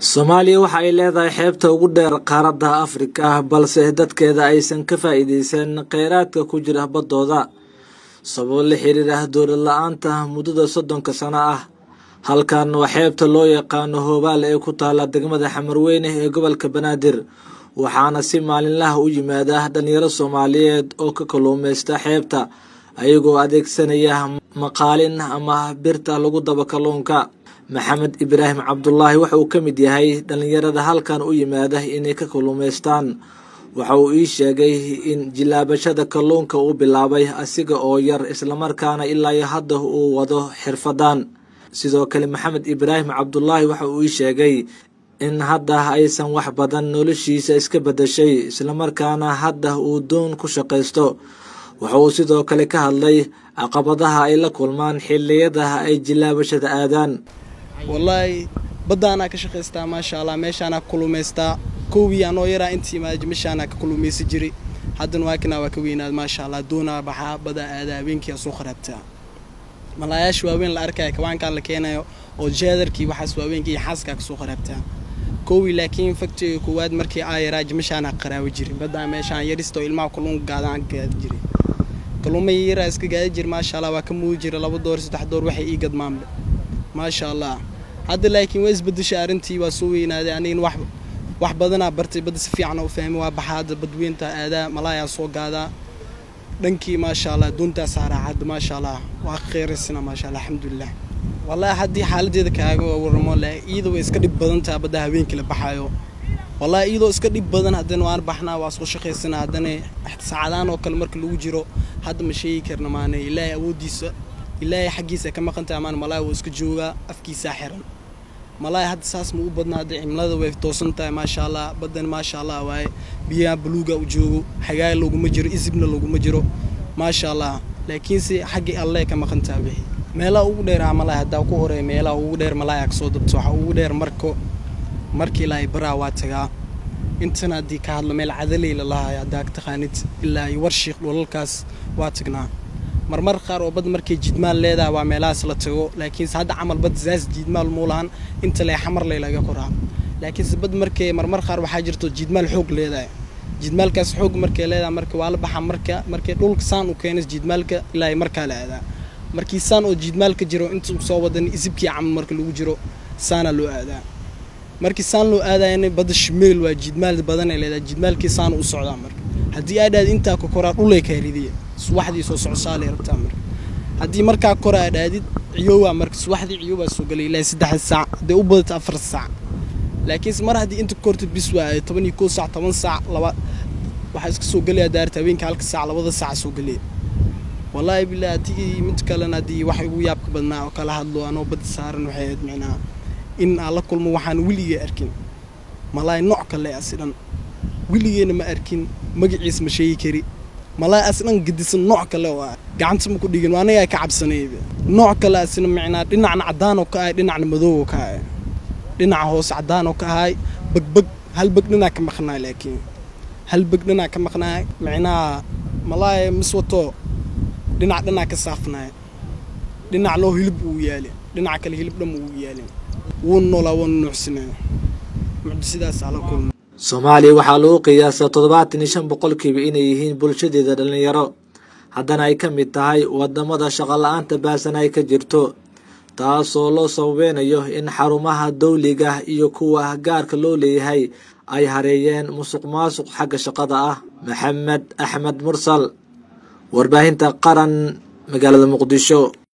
soomaaliya waxa ay leedahay xeebta ugu dheer qaaradda afrika balse dadkeeda aysan ka faa'iideysan kheyraadka ku jira baddooda sababo la xiriira dowlad la-aanta muddada soddonka sano ah halkan waa xeebta loo yaqaano hoobaal ee ku taala degmada xamarweyne ee gobolka banaadir waxaana si maalinlaha u yimaada dhalinyaro soomaaliyeed oo ka kalluumeysta xeebta ayagoo adeegsanaya maqaalin ama birta lagu daba kalluunka maxamed ibraahim cabdulaahi waxa uu ka mid yahay dhalinyarada halkan u yimaada inay ka kalluumeystaan waxa uu ii sheegay in jilaabashada kalluunka uu bilaabay asiga oo yar islamarkaana ilaa iyo hadda uu wado xirfadan sidoo kale maxamed ibraahim cabdulaahi waxa uu ii sheegay in hadda aysan wax badan noloshiisa iska bedashay islamarkaana hadda uu doon ku shaqaysto waxa uu sidoo kale ka hadlay caqabadaha ay la kulmaan xiliyada ay jilaabashada aadaan wallaahi baddaanaa ka shaqaystaa maasha allah meeshaanaa ka kulumaystaa kowii anoo yaraa intii meeshaanaa ka kulumaysa jiray haddana waakinaa waa ka weynaad maasha allah doonaa baxaa badaa aadaa habeenkii soo kharaabtaa malaayaasha waaweyn la arkaya kawaankaan la keenayo oo jeedarkii waxaas waaweynkii xaaskaa kasoo kharaabtaa kowii laakiin faktiga koowaad markii aa yaraa jimashaanaa qaraawo jirin baddaa meeshaan yarista oo ilmaha kalluunka gaadaan gaadi jiray kalluuma yaraa iska gaadi jira maasha allah waa ka muudi jira laba door saddex door waxay ii gadmaanba maasha allah hadda laakiin waa isbedeshay arrintii waa soo weynaaday anigana wax wax badanaa bartay badda si fiican u fahmay waa baxaa hadda badweynta aadaa malaayaa soo gaadaa dhankii maasha allah doontaa saaraa hadda maasha allah waa kheyraysana maasha allah alxamdulilah wallaahi haddii xaaladeeda kaaga waramo le iyada way iska dhib badan taha badda habeenkii la baxaayo wallaahi iyadoo iska dhib badan haddana waan baxnaa waa soo shaqaysana haddana saacadaan oo kale marka lagu jiro hadda ma sheegi karna maane ilaahay awooddiisa ilaahay xaggiisa ka maqantaha maan malaahi wuu iska joogaa afkiisaa xiran malaahi hadda saas ma u badna hadda cimilada way toosan tahay maasha allah baddan maasha allah waaye biyaha buluuga u joogo xagaay loguma jiro isibna loguma jiro maasha allah laakiinse xaggii alle ka maqantaha wixii meelaha ugu dheeraa malaahi haddaa ku horeeya meelaha ugu dheer malaahi kasoo dabto waxa ugu dheer marko markii ilaahay baraa waa tagaa intana haddii ka hadlo meel cadaley la lahayo haddaa ka taqaanid ilaa iyo warshiiq dholalkaas waa tagnaa marmar qaar oo bad markay jiidmaal leedahay waa meelahaas la tago laakiinse hadda camal bad zaas jiidmaal muu lahan inta lee xamar ley laga koraa laakiinse bad markay marmar qaar waxaa jirto jiidmaal xoog leedahay jiidmaalkaas xoog markay leedahay marka waa la baxaa marka markay dhulka saan u keenas jiidmaalka ilaa markaa la aadaa markii saan oo jiidmaalka jiro inta soo wadan isibkii camal marka lagu jiro saana loo aadaa markii saan loo aadayana badda shimeel waa jiidmaal badanay leedahay jiidmaalkii saan u socdaa marka haddii aadhaad intaa ka koraa dhulay kaa ridiya subaxdii soo socsaalay rabtaa marka haddii markaa kora aadhaadid ciyoowaa marka subaxdii ciyoowaa soo galay ilaa saddex saac hadday u badata afar saac laakiinse mar haddii inta kortid bis waa toban iyo kow saac toban saac laba waxaa iska soo gelaya daarta habeenka halka saac labada saac soo gelaya wallaahi bilaa haddii mid kalena haddii wax ugu yaabka badnaa oo kala hadlo anoo badda saaran waxay ahayd micnaa in aan la kulmo waxaan weligee arkin malaahi nooc kale asidhan weligeena ma arkin magaciis ma sheegi kari malaahi asdhan gadisan nooc kale oo ah gacanta ma ku dhigin anagaa ka cabsanayba nooc kale asina micnaa dhinacna caddaanoo ka ahay dhinacna madowoo ka ahay dhinaca hoose caddaanoo ka ahay bagbag hal beg dhinaa ka maqnaay laakiin hal beg dhinaa ka maqnaay micnaha malaahi mis wato dhinac dhanaa ka saafnaay dhinac loo hilib uu yaali dhinaca kale hilib dhan uu yaalin wuuna noolaa waana nuucsanaya mucjisidaasaa la kulma soomaaliya waxaa lagu qiyaasaa toddobaatan iyo shan boqolkiiba inay yihiin bulshadeeda dhalinyaro haddana ay ka mid tahay wadamada shaqola-aanta baasan ay ka jirto taasoo loo sababeynayo in xarumaha dawliga iyo kuwa gaarka loo leeyahay ay hareeyeen musuq maasuq xagga shaqada ah maxamed axmed mursal warbaahinta qaran magaalada muqdisho